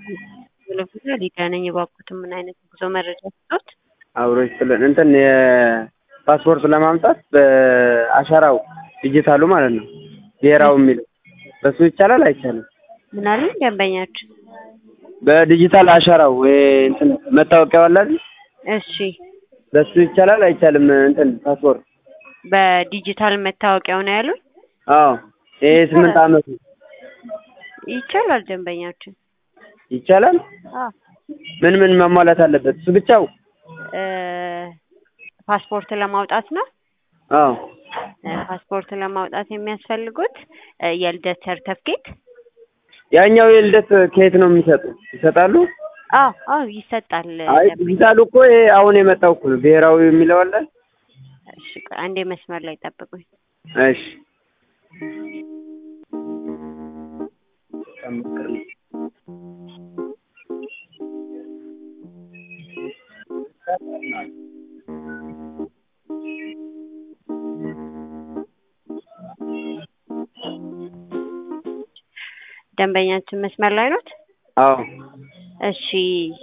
ለጉዞ ሊዲያ ነኝ። እባክዎትን ምን አይነት ጉዞ መረጃ ስጦት? አብሮ ይስጥልን። እንትን የፓስፖርት ለማምጣት በአሻራው ዲጂታሉ ማለት ነው ብሔራዊ የሚለው በሱ ይቻላል አይቻልም? ምን አሉኝ ደንበኛችን? በዲጂታል አሻራው ወይ እንትን መታወቂያው አለ አይደል? እሺ በሱ ይቻላል አይቻልም? እንትን ፓስፖርት በዲጂታል መታወቂያው ነው ያሉኝ? አዎ ይሄ ስምንት አመቱ ይቻላል ደንበኛችን። ይቻላል። አዎ ምን ምን መሟላት አለበት? እሱ ብቻው? እ ፓስፖርት ለማውጣት ነው። አዎ እ ፓስፖርት ለማውጣት የሚያስፈልጉት እ የልደት ሰርተፍኬት ያኛው የልደት ከየት ነው የሚሰጡ? ይሰጣሉ? አዎ አዎ ይሰጣል። አይ ደንበኛ ዲጂታሉ እኮ ይሄ አሁን የመጣው እኮ ነው ብሔራዊ የሚለው አለ። እሺ ቆይ አንዴ መስመር ላይ ጠብቁኝ። እሺ ደንበኛችን መስመር ላይ ኖት? አዎ እሺ